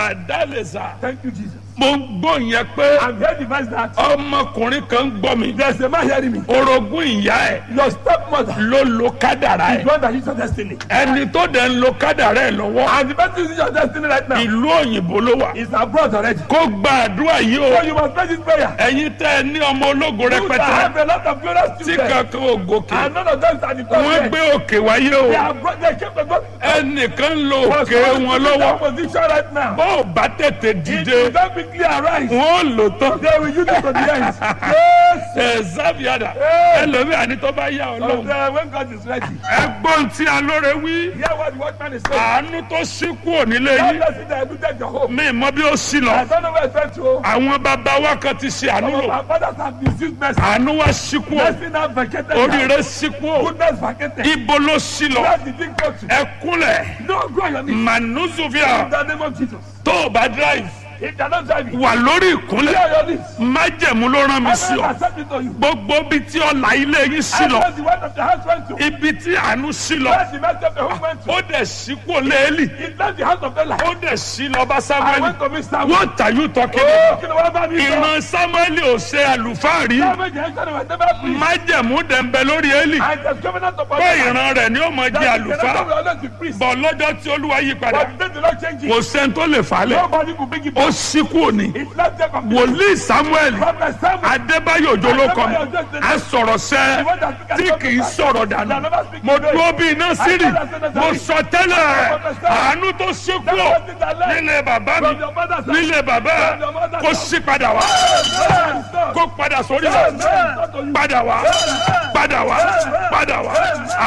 màdálẹ́sà Thank you, Jesus. mo ń gbọ́ yẹn pé I'm here to advise that ọmọkùnrin kan ń gbọ́ mi there's a man hearing me. orogún ìyá ẹ̀ Your stepmother ló lo kádàrá is ẹ̀ one that is your destiny. ẹni tó dẹ̀ ń lo kádàrá ẹ̀ lọ́wọ́ And the person is your destiny right now ìlú òyìnbó ló wà is abroad already. kó gba àdúrà yìí So o you must pray this prayer. ẹ̀yin tẹ́ ẹ ní ọmọ ológo You that rẹpẹtẹ have a lot of glorious tí children. kankan ò gòkè And none of them are the wọ́n top gbé men. òkè wáyé o They are bro- they came to God. ẹnìkan ń lo For òkè someone wọn to be in that lọ́wọ́ position right now. bó o bá tètè If dìde you don't quickly arise, wọn ò lò tán they will use it to the end. Yes. ẹ zábìádà Hey. ẹlòmíà ní tó bá yá ọ So lọ́wọ́ then when God is ready, ẹgbọ́n tí alóore wí hear what the watchman is saying. àánú tó ṣí kúrò nílé God yìí bless you that admitted your hope. mi mọ bí ó sì I lọ don't know where it's went to. àwọn bàbá wa kan ti ṣe àánú Some of lò our fathers have misused mercy. àánú wa ṣí kúrò Mercy now vacated. now. oríire ṣí kúrò Goodness vacated. ibo ló ṣí lọ Where did it go to? ẹkúnlẹ̀ No, go on your knees. manuzuvia In the name of Jesus. tó o bá drive If they are not driving, wà lórí go ìkúnlẹ̀ on your knees. májẹ̀mú ló rán mi I sí will ọ accept it to you. gbogbo ibi tí ọ̀la ilé yín sí I lọ know the word of the house went to. ibi tí àánú sí lọ Where the mercy of the home went to. ó dẹ̀ sí kúrò léèlì It left the house of the light. ó dẹ̀ sí lọ bá I samuel went to Mr. Wood. what are you talking Oh, about kí ni wọ́n bá mi sọ? ìran samuel ò ṣe àlùfáà rí Damage has done, was never free. májẹ̀mú dẹ̀ ń bẹ lórí élì And the covenant of pé God. ìran rẹ̀ ni ó mọ jẹ́ That the àlùfáà covenant will always be priest. bọ̀ lọ́jọ́ tí olúwa yí padà But the day the Lord change kò it, sẹ́ni tó lè fà á lẹ̀ nobody could bring it ó back. sí kúrò ní It left there from wòlíì samuel Prophet Samuel. adébáyò òjò ló kọ mi a sọ̀rọ̀ sẹ́ tí kì í sọ̀rọ̀ dànù mo dúró bí iná sírì mo sọ tẹ́lẹ̀ àánú tó ṣí kúrò nílé bàbá mi nílé bàbá ẹ̀ kó sí padà wá kó padà sórí rẹ̀ padà wá padà wá padà wá.